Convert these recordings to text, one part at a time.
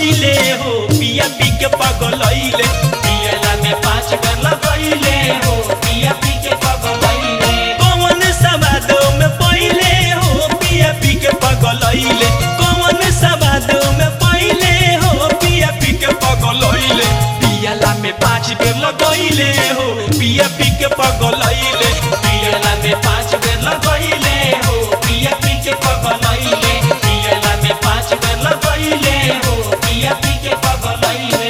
लगैले हो पिया पी के पगलैले पियला में पाँच बेर लगैले हो पिया पी के पगलैले कौन सवादो में पहिले हो पिया पी के पगलैले कौन सवादो में पहिले हो पिया पी के पगलैले पियला में पाँच बेर लगैले हो पिया पी के पगलैले पियला में पाँच बेर लगैले हो पिया पी के पगलैले पियला में पाँच बेर लगैले हो पिया पी के पगलैले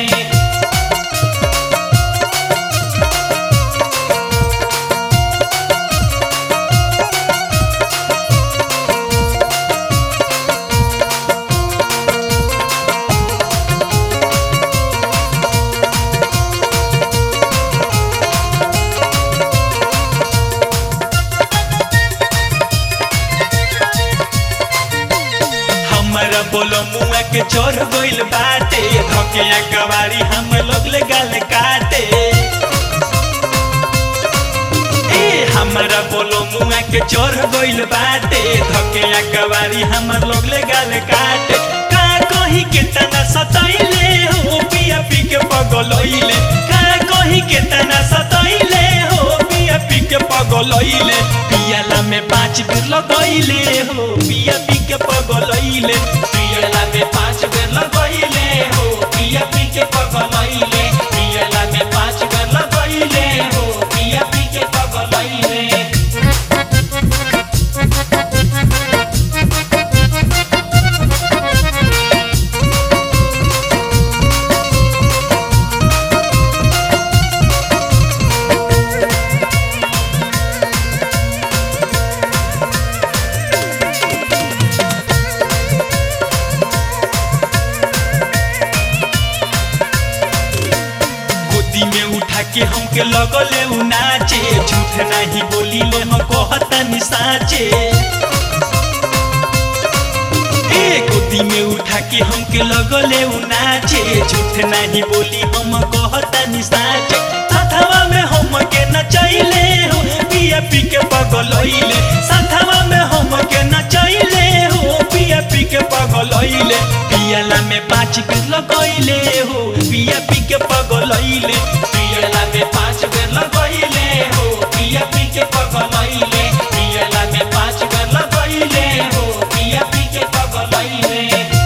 हमरा बोलो मुआ के चोर गइल बाटे धके कवारी हम लोग ले गाल काटे ए हमरा बोलो मुआ के चोर गइल बाटे धके कवारी हम लोग ले गाल काटे का कही के तना सतैले हो पिया पी के पगलैले का कही के तना सतैले हो पिया पी के पगलैले पियाला में पाँच बेर लगैले हो पिया पी के पगलैले पियाला में पाँच बेर लगैले हो पिया पी के पगलैले पियाला में पाँच बेर लगैले हो पिया पी के पगलैले गोदी में उठा के हमके लगले उ नाचे झूठ नहीं बोली ले हम कहतनी साचे ए गोदी में उठा के हमके लगले उ नाचे झूठ नहीं बोली हम कहतनी साचे साथवा में हमके नचैले हो पिया पी के पगलैले साथवा में हमके नचैले हो पिया पी के पगलैले पियला में पाँच बेर लगैले हो पिया पी के पगलैले पियला में पाँच बेर लगैले हो पिया पी के पगलैले पियला में पाँच बेर लगैले हो पिया पी के पगलैले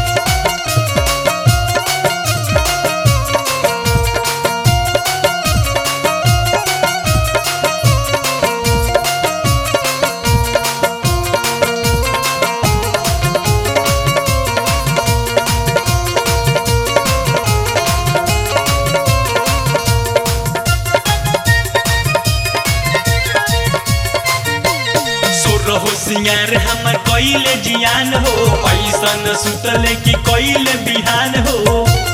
सुर हो सिंगार हमर कइले जियान हो ऐसन सुतले कि कइले बिहान हो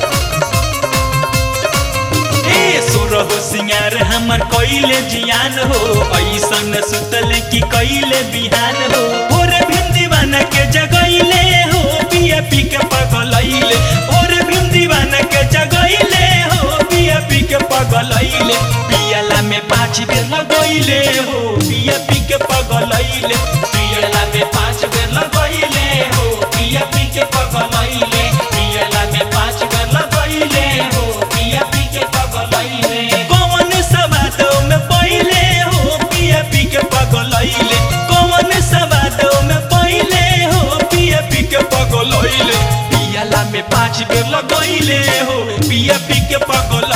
ए सुर हो सिंगार हमर कइले जियान हो ऐसन सुतले कि कइले बिहान हो भोरे भिंदी बन के जगैले हो पिया पी के पगलैले भोरे भिंदी बन के जगैले हो पिया पी के पगलैले पियला में पाँच बेर लगैले हो पिया पी के पगलैले पियला में पाँच बेर लगैले हो पिया पी के पगलैले पियला में पाँच बेर लगैले हो पिया पी के पगलैले कौन सवादो में पहिले हो पिया पी के पगलैले कौन सवादो में पहिले हो पिया पी के पगलैले पियला में पाँच बेर लगैले हो पिया पी के पगलैले